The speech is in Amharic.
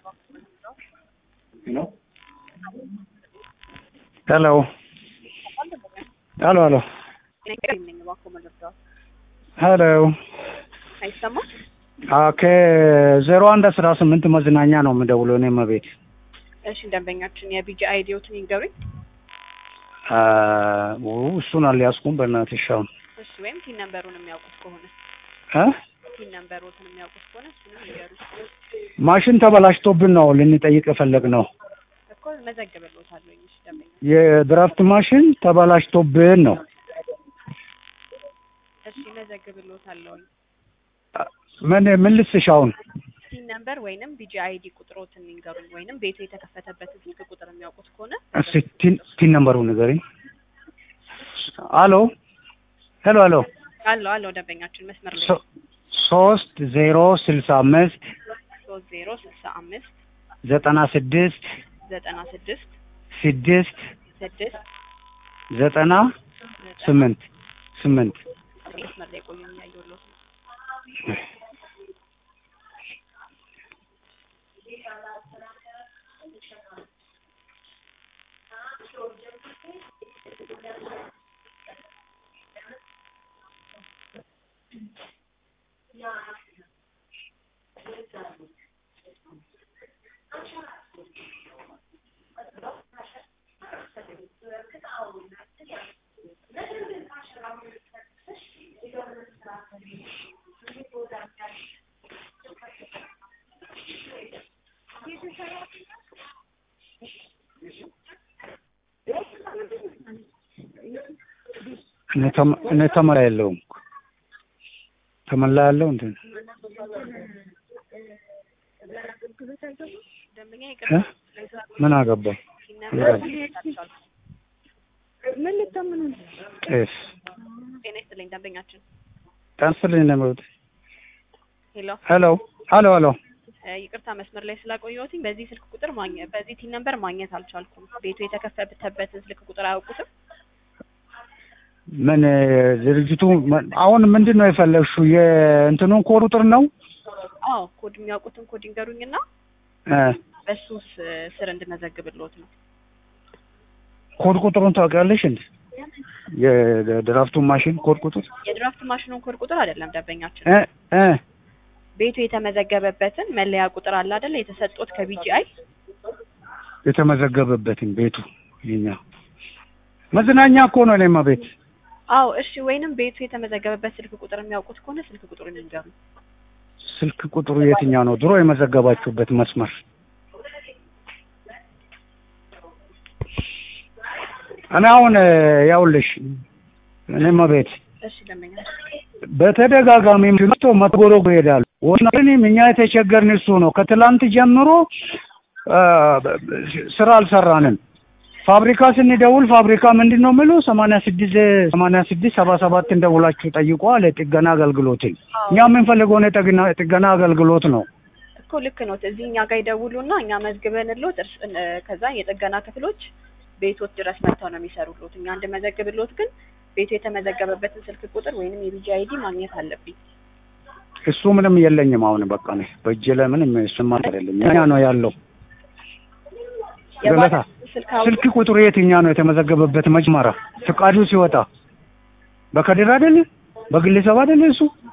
No? ሄሎ ሄሎ ሄሎ ሄሎ አይሰማም? ከዜሮ አንድ አስራ ስምንት መዝናኛ ነው የምደውለው እኔ መቤት እሺ ደንበኛችን የቢጂ አይዲዎትን ይንገሩኝ። እሱን አልያዝኩም በእናትሽ አሁን እሺ ወይም ቲን ነምበሩን የሚያውቁት ከሆነ እ ቲን ነምበሮትን የሚያውቁት ከሆነ እሱንም ይንገሩኝ ማሽን ተበላሽቶብን ነው ልንጠይቅ የፈለግ ነው እኮ መዘግብልዎታለሁ። እሺ ደንበኛ የድራፍት ማሽን ተበላሽቶብን ነው እሺ መዘግብልዎታለሁ። ምን ምን ልስሽ አሁን ቲን ነምበር ወይንም ቢጂ አይዲ ቁጥሮትን ይንገሩኝ፣ ወይንም ቤቱ የተከፈተበትን ስልክ ቁጥር የሚያውቁት ከሆነ እስኪ ቲን ቲን ነምበሩ ንገሪኝ አሎ ሄሎ ሄሎ አለው አለው ደንበኛችን መስመር ላይ ሶ- ሶስት ዜሮ ስልሳ አምስት ሶስት ዜሮ ስልሳ አምስት ዘጠና ስድስት ዘጠና ስድስት ስድስት ስድስት ዘጠና ስምንት ስምንት መስመር ላይ ቆዩ የሚያየውለት እኔ ተመ- እኔ ተመላ የለውም ተመላ ያለው እንትን ደንበኛ እ? ይቅርታ ምን አገባኝ ቲን ነምበር ምን ልታምኑ ነው? ጤፍ ጤና ይስጥልኝ ደንበኛችን ጠንስልኝ ለመብት ሄሎ ሄሎ ሄሎ ሄሎ እ፣ ይቅርታ መስመር ላይ ስላቆየሁትኝ በዚህ ስልክ ቁጥር ማግኘት በዚህ ቲን ነምበር ማግኘት አልቻልኩም። ቤቱ የተከፈተበትን ስልክ ቁጥር አያውቁትም? ምን ድርጅቱ ምን- አሁን ምንድን ነው የፈለግሽው የእንትኑን ኮድ ቁጥር ነው አዎ ኮድ የሚያውቁትን ኮድ ይንገሩኝና እ በሱ ስ- ስር እንድመዘግብልዎት ነው። ኮድ ቁጥሩን ታውቂያለሽ እንዴ የድራፍቱን ማሽን ኮድ ቁጥር የድራፍት ማሽኑን ኮድ ቁጥር አይደለም ደንበኛችን እ እ ቤቱ የተመዘገበበትን መለያ ቁጥር አለ አይደለ? የተሰጡት ከቢጂአይ የተመዘገበበትን ቤቱ የኛ መዝናኛ እኮ ነው እኔማ ቤት አዎ እሺ። ወይንም ቤቱ የተመዘገበበት ስልክ ቁጥር የሚያውቁት ከሆነ ስልክ ቁጥሩን ይንገሩ። ስልክ ቁጥሩ የትኛው ነው ድሮ የመዘገባችሁበት መስመር እኔ አሁን ያውልሽ እኔማ ቤት እሺ ደንበኛ በተደጋጋሚ መጥቶ መትጎሮጎ ይሄዳሉ ወናኔም እኛ የተቸገርን እሱ ነው ከትላንት ጀምሮ አ፣ ስራ አልሰራንም ፋብሪካ ስንደውል ፋብሪካ ምንድን ነው የሚሉ ሰማንያ ስድስት ሰማንያ ስድስት ሰባ ሰባት እንደውላችሁ ጠይቋ ለጥገና አገልግሎትን እኛ የምንፈልገው የጥገና ጥገና አገልግሎት ነው እኮ ልክ ነው። እዚህ እኛ ጋር ይደውሉና እኛ መዝግበንልዎት እርስ- እ፣ ከዛ የጥገና ክፍሎች ቤቶት ድረስ መጥተው ነው የሚሰሩልዎት። እኛ እንድመዘግብልዎት ግን ቤቱ የተመዘገበበትን ስልክ ቁጥር ወይንም የቢጂ አይዲ ማግኘት አለብኝ። እሱ ምንም የለኝም አሁን በቃ ነው በእጄ ላይ ምንም ስማ አይደለም እኛ ነው ያለው ገለታ የባለ ስልክ አውጥ- ስልክ ቁጥሩ የትኛ ነው የተመዘገበበት መጀመሪያ ፍቃዱ ሲወጣ በከድር አይደለ በግለሰብ አይደለ እሱ